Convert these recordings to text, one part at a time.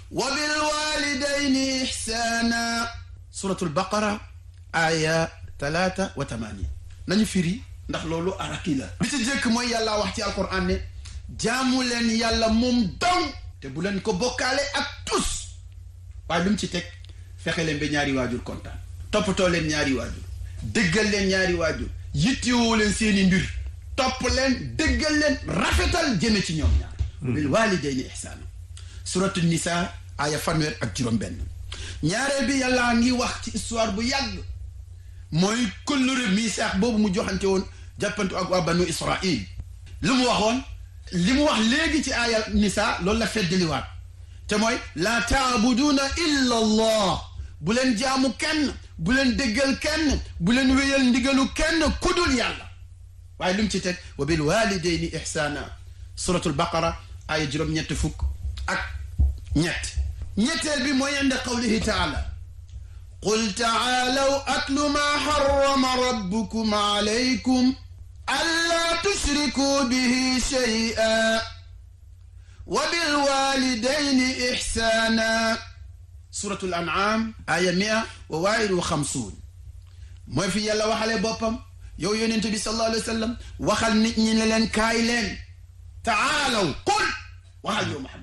wa bil walidayni ihsana suratul baqara aya talaata wa tamanin nañu firi ndax loolu araki la bi ci jëkk mooy yàlla wax ci alquran ne jaamu leen yàlla moom dong te bu leen ko bokkaale ak tus waaye lu mu ci teg fexe leen ba ñaari waajur kontaan toppatoo leen ñaari waajur dëggal leen ñaari waajur yittewoo leen seeni mbir topp leen dëggal leen rafetal jëme ci ñoom ñaar bil walidayni ihsaana suratu nisa aya fanweer ak juróom benn ñaareel bi yàlla ngi wax ci histoire bu yàgg mooy kullure misaax boobu mu joxante woon jàppantu ak waa banu israil lu mu waxoon li mu wax léegi ci aaya nisa loolu la feddaliwaat te mooy laa taabuduuna illa allah bu leen jaamu kenn bu leen déggal kenn bu leen wéyal ndigalu kenn kudul yàlla waaye lu mu ci teg wa bil walidayni ihsaana suratul baqara aaya juróom-ñett fukk ak ñett ñetteel bi mooy inda qawlihi taala qul taalaw atlu ma harrama rabbukum alaykum allaa tushriku bihi shay'a wa bil walidayni ihsaana suratul an'am aya mia wa waahid wa xamsuun mooy fi yàlla waxale boppam yow yonent bi sallallahu alayhi wa sallam waxal nit ñi ne leen kaay leen taalaw qul waxal yow Muhammad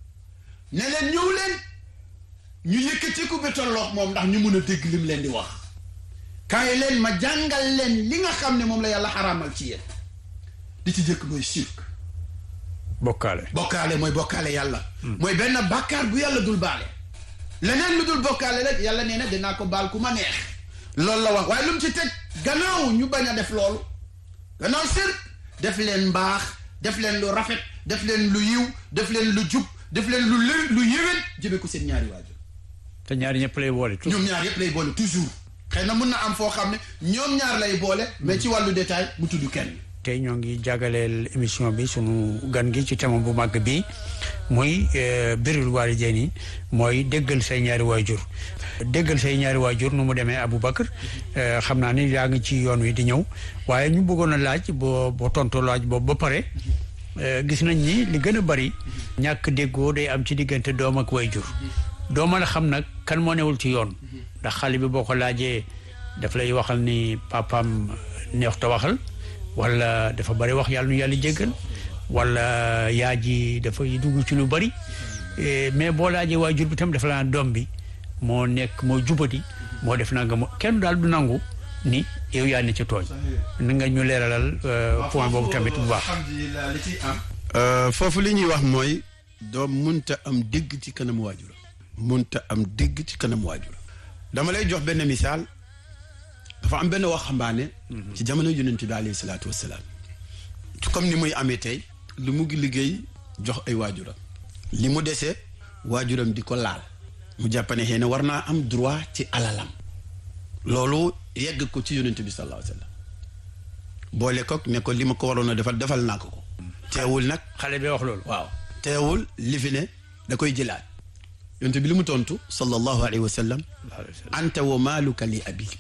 ne leen ñëw leen ñu yëkkatiku ba tolloog moom ndax ñu mun a dégg lim leen di wax kaay leen ma jàngal leen li nga xam ne moom la yàlla xaraamal ci yéen li ci jëkk mooy shirk bokkaale bokkaale mooy bokkaale yàlla mooy benn bàkkaar bu yàlla dul baale leneen lu dul bokkaale rek yàlla nee na dinaa ko baal ku ma neex loolu la wax waaye lu mu ci teg gannaaw ñu bañ a def loolu gannaaw shirk def leen mbaax def leen lu rafet def leen lu yiw def leen lu jub def leen lu lë lu yéwén jëme ko seen ñaari waajur te ñaari ñëpp lay boole tout ñoom ñaar yëpp lay boole toujours xëy na mun na am foo xam ne ñoom ñaar lay boole mais ci wàllu détail mu tudd kenn tey ñoo ngi jagaleel émission bi sunu gan gi ci thème bu màgg bi muy birrul waalidayni mooy déggal say ñaari waajur déggal say ñaari waajur nu mu demee Aboubacar xam naa ni yaa ngi ci yoon wi di ñëw waaye ñu bëggoon a laaj boo boo tontu laaj boobu ba pare gis nañ ni li gën a bari ñàkk déggoo day am ci diggante doom ak waajur doo mën a xam nag kan moo newul ci yoon ndax xale bi boo ko laajee daf lay waxal ni papaam neex ta waxal wala dafa bari wax yàlla nu yàlla jéggal wala yaa ji dafay dugg ci lu bari mais boo laajee waajur bi tam dafa la doom bi moo nekk moo jubati moo def nanga mo kenn daal du nangu ni yow yaa ne ci tooñ na nga ñu leeralal point boobu tamit bu baax alhamdulilah li ci am foofu li ñuy wax mooy doom munta am dégg ci kanam waajur munta am dégg ci kanam waajur dama lay jox benn misaal dafa am benn waxambaane ci jamono yonent bi alayhi salaatu wassalaam comme ni muy amee tey lu mu ngi liggéey jox ay waajuram li mu desee waajuram di ko laal mu jàppane xëy na war naa am droit ci alalam loolu yegg ko ci yonent bi sallallahu alayhi wasallam boole ko ne ko li ma ko waroon a defal defal naa ko ko teewul nag xale bi wax loolu waaw teewul li fi ne da koy jëlaat yonent bi li mu tontu sallallahu alayhi wa sallam anta wa maaluka li abik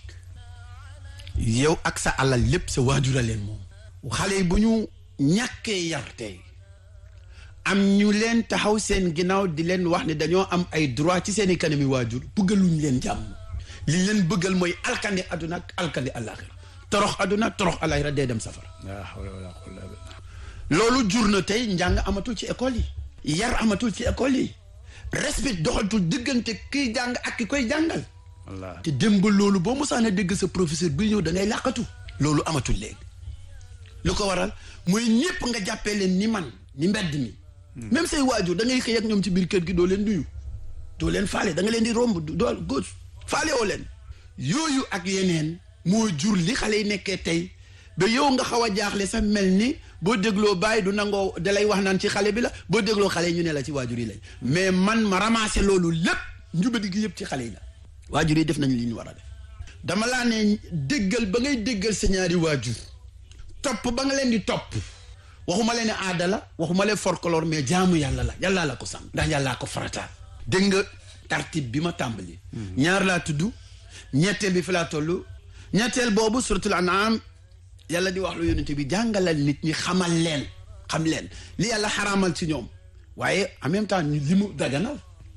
yow ak sa alal lépp sa waajura leen moom xale yi bu ñu ñàkkee yar tey am ñu leen taxaw seen ginnaaw di leen wax ne dañoo am ay droit ci seen i kanami waajur bëggaluñ leen jàmm li leen bëggal mooy alkandi aduna ak alkandi alaxira torox aduna torox alaxira dee dem safara loolu jur na tey njàng amatul ci école yi yar amatul ci école yi respect doxatul diggante kiy jàng ak ki koy jàngal te démb loolu boo mosaan a dégg sa professeur bi ñëw da ngay làqatu loolu amatul léegi lu ko waral mooy ñëpp nga jàppee leen ni man ni mbedd mi même say waajur da ngay xëy ak ñoom ci biir kër gi doo leen nuyu doo leen faale da nga leen di romb doo góos faale woo leen yooyu ak yeneen moo jur li xale yi nekkee tey ba yow nga xaw a jaaxle sax mel ni boo dégloo bàyyi du nangoo dalay wax naan ci xale bi la boo dégloo xale yi ñu ne la ci waajur yi lañ mais man ma ramassé loolu lépp njubadi gi yëpp ci xale yi la waajur yi def nañu li ñu war a def dama laa ne déggal ba ngay déggal sa ñaari waajur topp ba nga leen di topp waxuma leen ne aada la waxuma leen folklore mais jaamu yàlla la yàllaa la ko sant ndax yàllaa ko farataal dégg nga tartib bi ma tàmbali ñaar laa tudd ñetteel bi fi laa toll ñetteel boobu suratul an'am yàlla di wax lu yonent bi jàngalal nit ñi xamal leen xam leen li yàlla xaraamal ci ñoom waaye en même temps ñu li mu daganal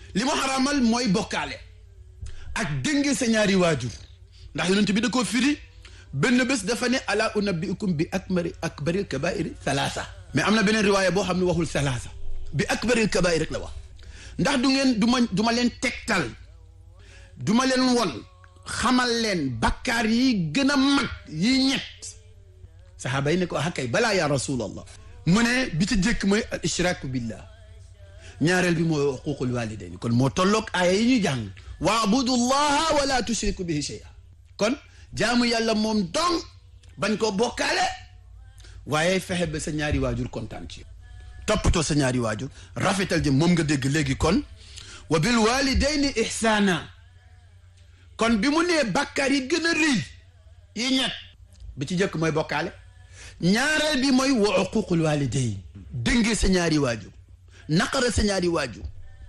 li mu xaraamal mooy bokkaale ak dënge sa ñaari waajur ndax yonent bi da koo firi benn bés dafa ne ala unabbiukum bi akbari akbaril kabairi salaasa mais am na beneen riwaaya boo xam ne waxul salaasa bi akbaril kabair rek la wax ndax du ngeen du ma du ma leen tegtal du ma leen won xamal leen bakkaar yi gën a mag yi ñett saxaaba yi ne ko ah kay balaa yaa rasulallah mu ne bi ci jëkk mooy al ishraaku billah ñaareel bi mooy uququl walidayn kon moo tolloog aaya yi ñuy jàng waabudu llaha wala tushriku bihi shay'a kon jaamu yàlla moom dong bañ ko bokkaale waaye fexe ba sa ñaari waajur kontaan ci toppatoo sa ñaari waajur rafetal jëm moom nga dégg léegi kon wa bil walidayni ihsaana kon bi mu nee bàkkaar yi gën a rëy yi ñett bi ci jëkk mooy bokkaale ñaareel bi mooy wa uququl walidayn dëngee sa ñaari waajur naqara sa ñaari waajur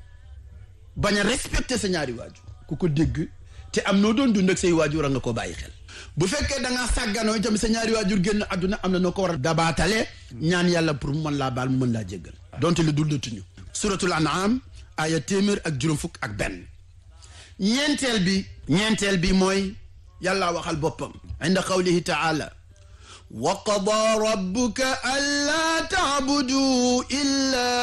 bañ a respecté sa ñaari waajur ku ko dégg te am noo doon dund ak say waajur a nga ko bàyyi xel bu fekkee da ngaa sàgganoo itam sa ñaari waajur génn àdduna am na noo ko war a dabaatale ñaan yàlla pour mu mën laa baal mu mën laa jéggal donte lu dul datuñu suratul an'am aya téeméer ak juróom fukk ak benn ñeenteel bi ñeenteel bi mooy yàlla waxal boppam inda qawlihi taala wa qada rabbuka allaa taabudu illa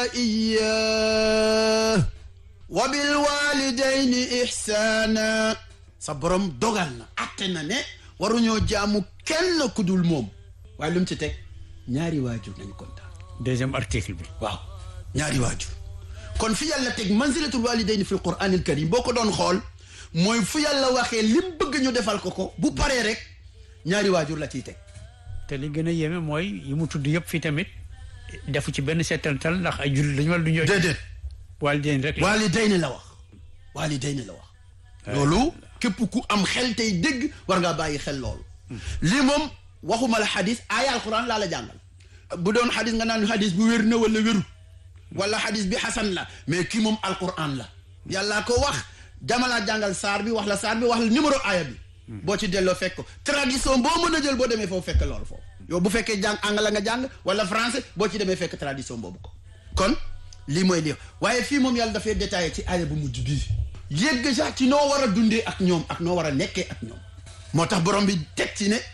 iyyah wa bil walidayni ihsaana sa borom dogal na atte na ne waruñoo jaamu kenn ku dul moom waaye lu mu ci teg ñaari waajur nañ kontaan deuxième article bi waaw ñaari waajur kon fi yàlla teg manzilatul walidayni fi l quran al karim boo ko doon xool mooy fu yàlla waxee lim bëgg ñu defal ko ko bu paree rek ñaari waajur la ciy teg te li gën a yéeme mooy yi mu tudd yëpp fii tamit defu ci benn seetantal ndax ay jullit lañu wala du ñoo déedéet waalidayni rek la walidayni la wax walidayni la wax loolu képp ku am xel tey dégg war ngaa bàyyi xel loolu lii moom waxuma la xadis aaya alquran laa la jàngal bu doon xadis nga naan xadis bu wér na wala wéru wala xadis bi xasan la mais kii moom alquran la yàllaa ko wax jamalaa jàngal saar bi wax la saar bi wax la numéro aaya bi boo ci delloo fekk ko tradition boo mën a jël boo demee foofu fekk loolu foofu yow bu fekkee jàng anglais nga jàng wala français boo ci demee fekk tradition boobu ko kon lii mooy lii waaye fii moom yàlla dafay détaillé ci aaya bu mujj bii yëgg sax ci noo war a dundee ak ñoom ak noo war a nekkee ak ñoom moo tax borom bi teg ci ne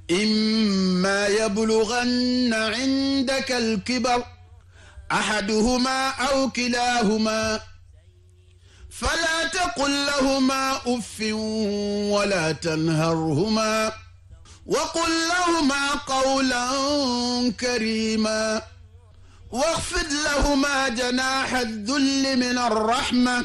imma yablughanna indaka alkibar ahaduhuma aw kilahuma فلا تقل لهما اف ولا تنهرهما وقل لهما قولا كريما واخفض لهما جناح الذل من الرحمه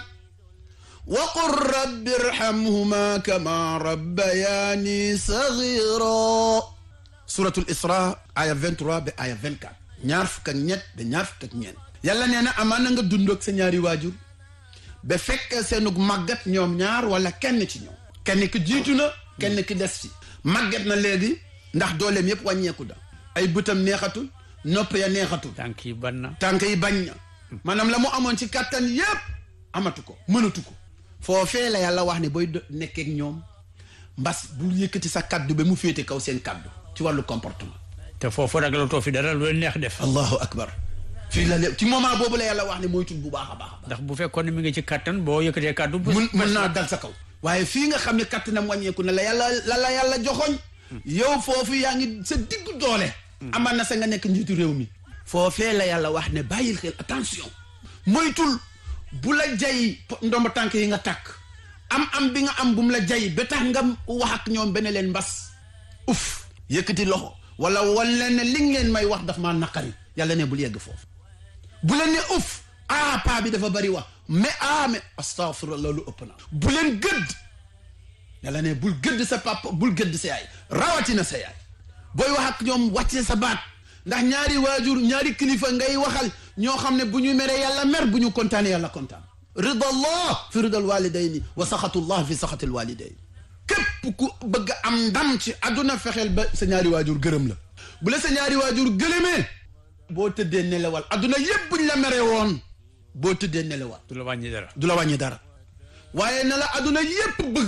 وقل رب ارحمهما كما ربياني صغيرا سورة الإسراء آية 23 ب آية 24 ñaar fukk ak ñett ba ñaar fukk ak ñeent yàlla nee na amaan na nga dund ak sa ñaari waajur ba fekk seenug màggat ñoom ñaar wala kenn ci ñoom kenn ki jiitu na kenn ki des ci màggat na léegi ndax dooleem yëpp wàññeeku da ay bëtam neexatul nopp ya neexatul tànk yi ban na tànk yi bañ na maanaam la mu amoon ci kàttan yëpp amatu ko mënatu ko foofee la yàlla wax ne booy nekkeek ñoom mbas bul yëkkati sa kaddu ba mu féete kaw seen kaddu ci wàllu comportement te foofu ragalatoo fi dara lu leen neex def allahu akbar fii la ci moment boobu la yàlla wax ne moytul bu baax a baax ndax bu fekkoon ne mi ngi ci kattan boo yëkkatee kàddu mun mën naa dal sa kaw waaye fii nga xam ne kattanam wàññeeku na la yàlla la la yàlla joxoñ yow foofu yaa ngi sa diggu doole amaan na sa nga nekk njiitu réew mi foofee la yàlla wax ne bàyyil xel attention moytul bu la jay ndomba tànk yi nga takk am am bi nga am bu mu la jay ba tax nga wax ak ñoom benn leen mbas uf yëkkati loxo wala wan leen ne li ngeen may wax daf maa naqari yàlla ne bul yegg foofu bu leen ne uf ah paa bi dafa bari wax mais ah mais astaghfirullah lu ëpp na bu leen gëdd yàlla ne bul gëdd sa papa bul gëdd sa yaay rawatina sa yaay booy wax ak ñoom wàcce sa baat ndax ñaari waajur ñaari kilifa ngay waxal ñoo xam ne bu ñu meree yàlla mer bu ñu kontaanee yàlla kontaan rida allah fi ridal walidayni wa saxatullah fi saxatil walidayni képp ku bëgg am ndam ci àdduna fexeel ba sa ñaari waajur gërëm la bu la sa ñaari waajur gërëmee boo tëddee nelawal àdduna yépp buñ la meree woon boo tëddee nelawal du la wàññi dara du la wàññi dara waaye na la àdduna yépp bëgg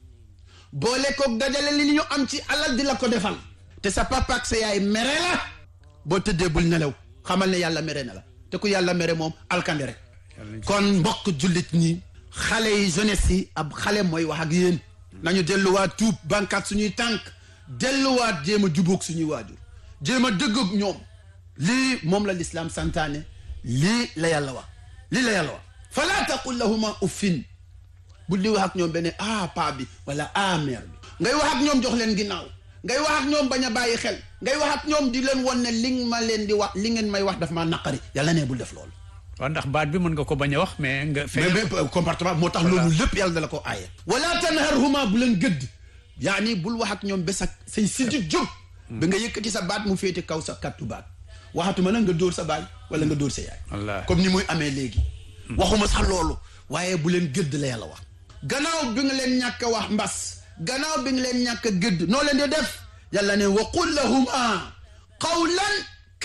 boole koog dajale li ñu am ci alal di la ko defal te sa papa ak sa yaay mere la boo tëddee bul nelaw xamal ne yàlla mere na la te ku yàlla mere moom alkande rek kon mbokk jullit ñi xale yi jeunesse yi ab xale mooy wax ak yéen nañu delluwaat tuub bankaat suñuy tànk delluwaat jéem a jubóog suñuy waajur jéem a dëggoog ñoom lii moom la lislaam santaane lii la yàlla wax lii la yàlla wax fala taqul lahuma uffin bu di wax ak ñoom benn ah paa bi wala ah mère bi ngay wax ak ñoom jox leen ginnaaw ngay wax ak ñoom bañ a bàyyi xel ngay wax ak ñoom di leen won ne li ma leen di wax li ngeen may wax daf maa naqari yàlla ne bul def loolu waaw ndax baat bi mën nga ko bañ a wax mais nga. mais mais comportement moo tax loolu lépp yàlla da la ko aaye wala tanharhuma bu leen gëdd yaani bul wax ak ñoom bés ak say sidit jóg ba nga yëkkati sa baat mu féete kaw sa kattu baat waxatuma nag nga dóor sa baay wala nga dóor sa yaay wallaahi comme ni muy amee léegi waxuma sax loolu waaye bu leen gëdd la yàlla wax gannaaw bi nga leen ñàkk a wax mbas gannaaw bi nga leen ñàkk a gëdd noo leen di def yàlla ne wa qul lahuma qawlan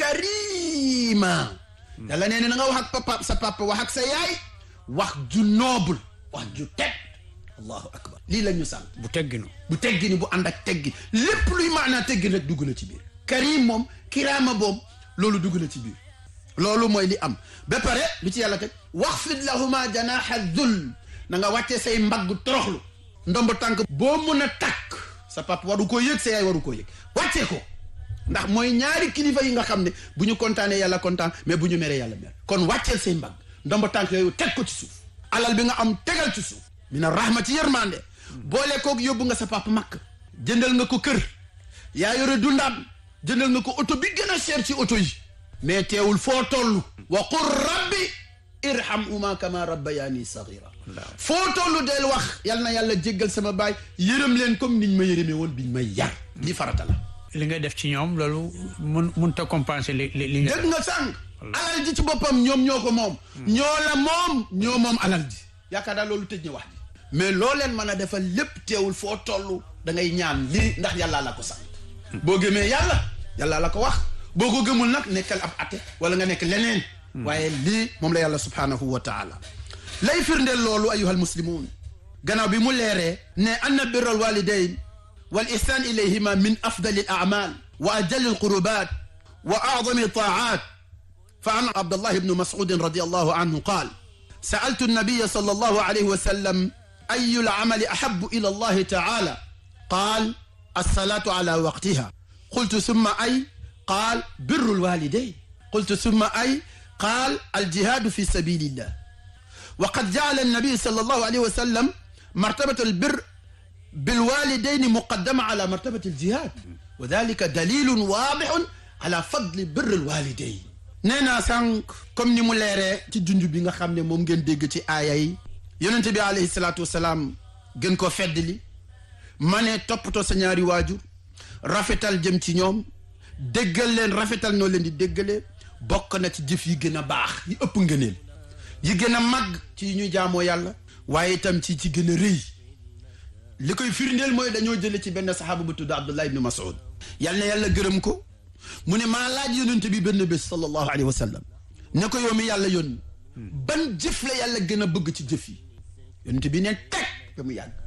karima yàlla nee na nga wax ak papa sa papa wax ak sa yaay wax ju noble wax ju teg allahu akbar lii la ñu sant bu tegginu bu teggi ni bu ànd ak teggi lépp luy maanaa teggi rek dugg na ci biir karim moom kiraama boom loolu dugg na ci biir loolu mooy li am ba pare lu ci yàlla teg waxfid lahuma janaha dul na nga wàccee say mbagg toroxlu ndomb tànk boo mun a takk sa papa waru koo yëg sa yaay waru koo yëg wàccee ko ndax mooy ñaari kilifa yi nga xam ne bu ñu kontaanee yàlla kontaan mais bu ñu meree yàlla mer kon wàcceel say mbagg ndomb tànk yooyu teg ko ci suuf alal bi nga am tegal ci suuf mina rahma ci yërmande boole koog yóbbu nga sa papa makk jëndal nga ko kër yaa yore dundaam jëndal nga ko oto bi gën a cher ci oto yi mais teewul foo toll wa qul rabbi irhamhuma kama rabbayani sagira foo toll del wax yal na yàlla jéggal sama baay yërëm leen comme niñ ma yërëmee woon biñ may yar li farata la li nga def ci ñoom loolu mun mun ta compenser li li li nga dégg nga sànq alal ji ci boppam ñoom ñoo ko moom ñoo la moom ñoo moom alal ji yaakaar daal loolu tëj na wax ji mais loo leen mën a defal lépp teewul foo toll da ngay ñaan lii ndax yàllaa la ko sant boo gëmee yàlla yàllaa la ko wax boo ko gëmul nag nekkal ab ate wala nga nekk leneen waaye lii moom la yàlla subhaanahu wa taala lay firndeel loolu ayuha almuslimun gannaaw bi mu leeree ne anna birra alwalidain wal ihsan ilayhima min afdali al a'mal wa ajali alqurubat wa a'zami ta'at fa an abdullah ibn mas'ud radiyallahu anhu qaal سألت النبي صلى الله عليه وسلم أي العمل أحب إلى الله تعالى قال الصلاة على وقتها قلت ثم أي قال بر الوالدين قلت ثم أي قال الجهاد في سبيل الله وقد جعل النبي صلى الله عليه وسلم مرتبة البر بالوالدين مقدمة على مرتبة الجهاد وذلك دليل واضح على فضل بر الوالدين nee naa sànq comme ni mu leeree ci junj bi nga xam ne moom ngeen dégg ci aaya yi yonente bi alayhi salaatu wasalaam gën ko feddli ma ne toppatoo sa ñaari waajur rafetal jëm ci ñoom déggal leen rafetal noo leen di déggalee bokk na ci jëf yi gën a baax yi ëpp ngëneel yi gën a màgg ci yi ñuy jaamoo yàlla waaye itam ci ci gën a rëy li koy firndeel mooy dañoo jële ci benn saxaaba bu tudd Abdullah ibn Mas'ud yal na yàlla gërëm ko mu ne maa laaj yonent bi benn bés sallallahu alayhi wa sallam ne ko yow mi yàlla yónni ban jëf la yàlla gën a bëgg ci jëf yi yonent bi ne teg ba mu yàgg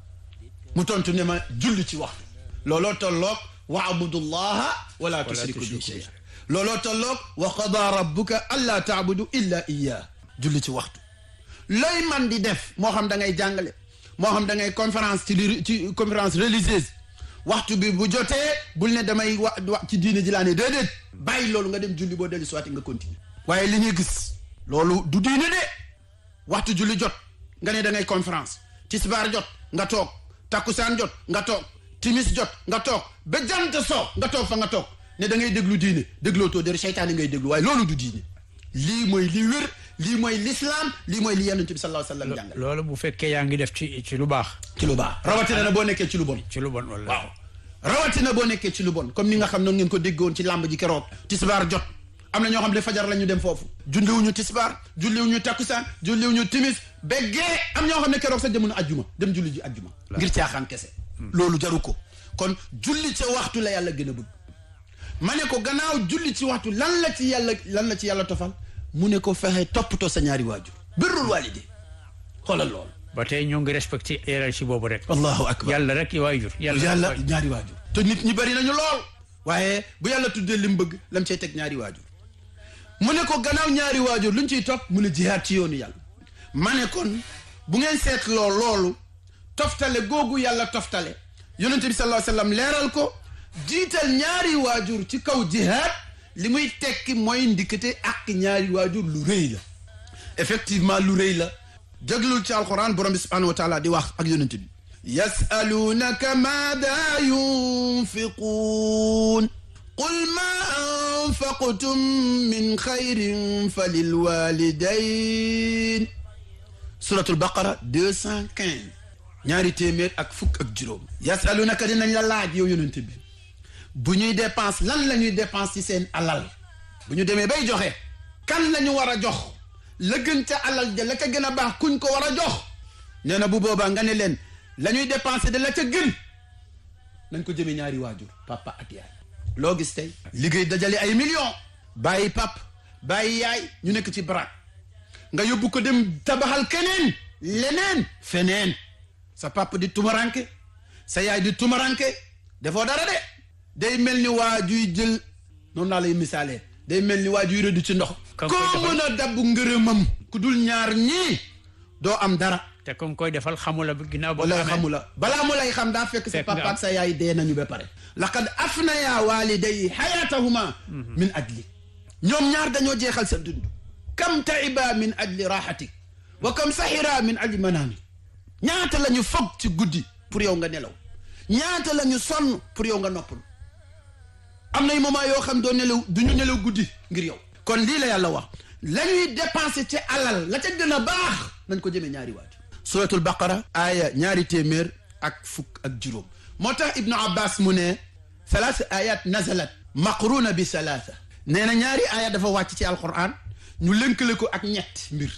mu tontu ne ma julli ci waxtu looloo tolloog wa abudullaha wala tushriku bi shay looloo tolloog wa qada rabbuka alla taabudu illa iyyah julli ci waxtu looy man di def moo xam da ngay jàngale moo xam da ngay conférence ci li ci conférence religieuse waxtu bi bu jotee bul ne damay wa wa ci diine ji laa ne déedéet bàyyi loolu nga dem julli boo dellu siwaati nga continuer waaye li ñuy gis loolu du diine de waxtu julli jot nga ne da ngay conférence tisbaar jot nga toog takkusaan jot nga toog timis jot nga toog ba jant soo nga toog fa nga toog ne da ngay déglu diine dégloo too dër seytaane ngay déglu waaye loolu du diine lii mooy li wér lii mooy lislaam lii mooy li yonent bi sallallahu alayhi wa sallam jàngal loolu bu fekkee yaa ngi def ci ci lu baax ci lu baax rawatina na boo nekkee ci lu bon ci lu bon wala waaw rawatina boo nekkee ci lu bon comme ni nga xam noonu ngeen ko déggoon ci làmb ji keroog tisbaar jot am na ñoo xam ne fajar la ñu dem foofu julliwuñu tisbaar julliwuñu takkusaan julliwuñu timis béggee am ñoo xam ne keroog sax demuñu ajjuma dem julli ji ajjuma ngir caaxaan kese loolu jaru ko kon julli ca waxtu la yàlla gën a bëgg ma ne ko gannaaw julli ci waxtu lan la ci yàlla lan la ci yàlla tofal mu ne ko fexe toppatoo sa ñaari waajur birrul waalidi xoolal loolu ba tey ñoo ngi respecté hiérarchie boobu rek allahu akbar yàlla rek i waajur yàlla ñaari waajur te nit ñi bari nañu lool waaye bu yàlla tuddee li mu bëgg lam cay teg ñaari waajur mu ne ko gannaaw ñaari waajur luñ ciy topp mu ne jihaad ci yoonu yàlla ma ne kon bu ngeen seetloo loolu toftale googu yàlla toftale yonente bi sallallahu alayhi wasallam leeral ko jiital ñaari waajur ci kaw jihaad li muy tekki mooy ndikkate ak ñaari waajur lu rëy la effectivement lu rëy la déglul ci alquran borom bi subhanahu wa taala di wax ak yonente bi yasalunaka maada yunfiquun qul ma anfaqtum min xayrin fa lilwalidain suratul baqara deux cent quinze ñaari téeméer ak fukk ak juróom yasalunaka dinañ la laaj yow yonente bi bu ñuy dépense lan la ñuy dépense ci seen alal bu ñu demee bay joxe kan la ñu war a jox la gën ca alal ja la ca gën a baax kuñ ko war a jox nee na bu boobaa nga ne leen la ñuy dépensé de la ca gën nañ ko jëmee ñaari waajur papa ak yaay loo gis tey liggéey dajale ay millions bàyyi pap bàyyi yaay ñu nekk ci baraak nga yóbbu ko dem tabaxal keneen leneen feneen sa papa di tumaranke sa yaay di tumaranke defoo dara de day mel ni waajuy jël noonu naa lay misaalee day mel ni waajuy rëdd ci ndox koo mën a dabb ngërëmam ku dul ñaar ñii doo am dara te comme koy defal xamula ginnaaw ba wala xamula balaa mu lay xam daa fekk sa papa ak sa yaay dee nañu ba pare laqad afnaya waliday xayatahuma min ajli ñoom ñaar dañoo jeexal sa dund kam taiba min ajli raxatik wa kam saxira min ajli manaami ñaata la ñu foog ci guddi pour yow nga nelaw ñaata la ñu sonn pour yow nga noppal am nay moment yoo xam doo nelaw du ñu nelaw guddi ngir yow kon lii la yàlla wax la ñuy dépensé ci alal la ca gën a baax nañ ko jëmee ñaari waaju suratul baqara aaya ñaari téeméer ak fukk ak juróom moo tax ibnu abbas mu ne salaasa ayat nazalat maqruna bi salaasa nee na ñaari aaya dafa wàcc ci alquran ñu lënkale ko ak ñett mbir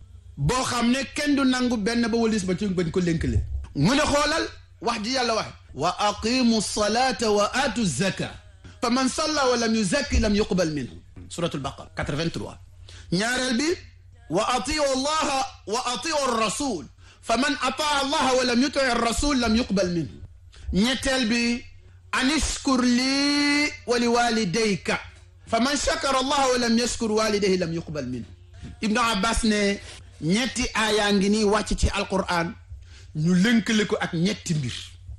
boo xam ne kenn du nangu benn ba walis ba ci bañ ko lënkale mu ne xoolal wax ji yàlla wax wa aqimu salata wa aatu zaka fa man salla wa lam yuzakki lam yuqbal minhu suratul baqara 83 ñaareel bi wa atiu allaha wa atiu rasul fa man ataa allaha wa lam yuti rasul lam yuqbal minhu ñetteel bi an ishkur lii wa li walidayka fa man shakara allaha wa lam yashkur walidayhi lam yuqbal minhu ibnu abbas ne ñetti aayaa ngi nii wàcc ci alquran ñu lënkale ko ak ñetti mbir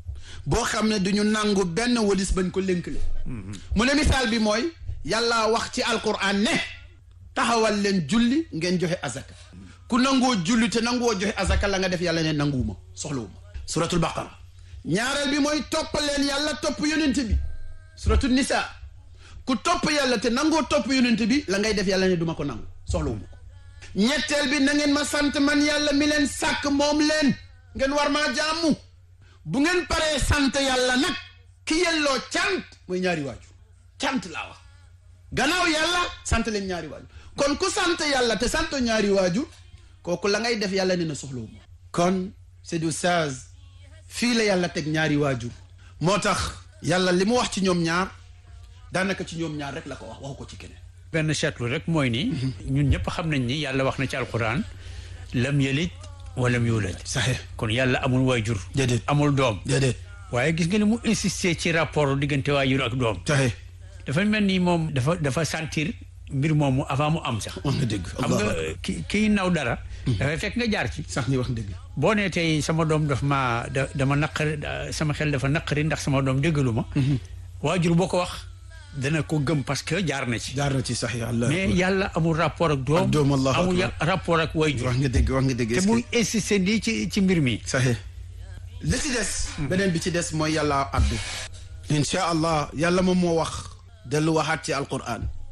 boo xam ne duñu nangu benn walis bañ ko lënkale mu ne misaal bi mooy yàlla wax ci alquran ne taxawal leen julli ngeen joxe azaka ku nangoo julli te nangoo joxe azaka la nga def yàlla ne nanguwuma soxlawuma suratul baqara ñaareel bi mooy topp leen yàlla topp yonente bi suratul nisa ku topp yàlla te nangoo topp yonente bi la ngay def yàlla ne duma ko nangu soxlawuma ko ñetteel bi na ngeen ma sant man yàlla mi leen sàkk moom leen ngeen war maa jaamu bu ngeen paree sant yàlla nag ki yelloo cant mooy ñaari waajur cant laa wax gannaaw yàlla sant leen ñaari waajur kon ku sant yàlla te sant ñaari waajur kooku la ngay def yàlla ne na soxlawu ma kon c'est du sage fii la yàlla teg ñaari waajur moo tax yàlla li mu wax ci ñoom ñaar daanaka ci ñoom ñaar rek la ko wax waxu ko ci keneen benn seetlu rek mooy ni ñun ñëpp xam nañ ni yàlla wax na ci alquran lam yalid walam yulad saxe kon yàlla amul waajur déedéet amul doom déedéet waaye gis nga ni mu insister ci rapport diggante waajur ak doom saxe dafa mel ni moom dafa dafa sentir mbir moomu avant mu am sax wax nga dëgg xam nga ki kiy naw dara dafay fekk nga jaar ci sax ni wax dëgg boo nee tey sama doom daf ma da dama naqari sama xel dafa naqari ndax sama doom déggalu ma waajur boo ko wax dana ko gëm parce que jaar na ci jaar na ci sax yàlla mais yàlla amul rapport ak doom Ak doom, Allahu amul akbar. rapport ak waajur wax nga dëgg wax nga dëgg te muy insister nii ci ci mbir mi saxe li ci des beneen bi ci des mooy yàlla addu incha allah yàlla moom moo wax dellu waxaat ci alquran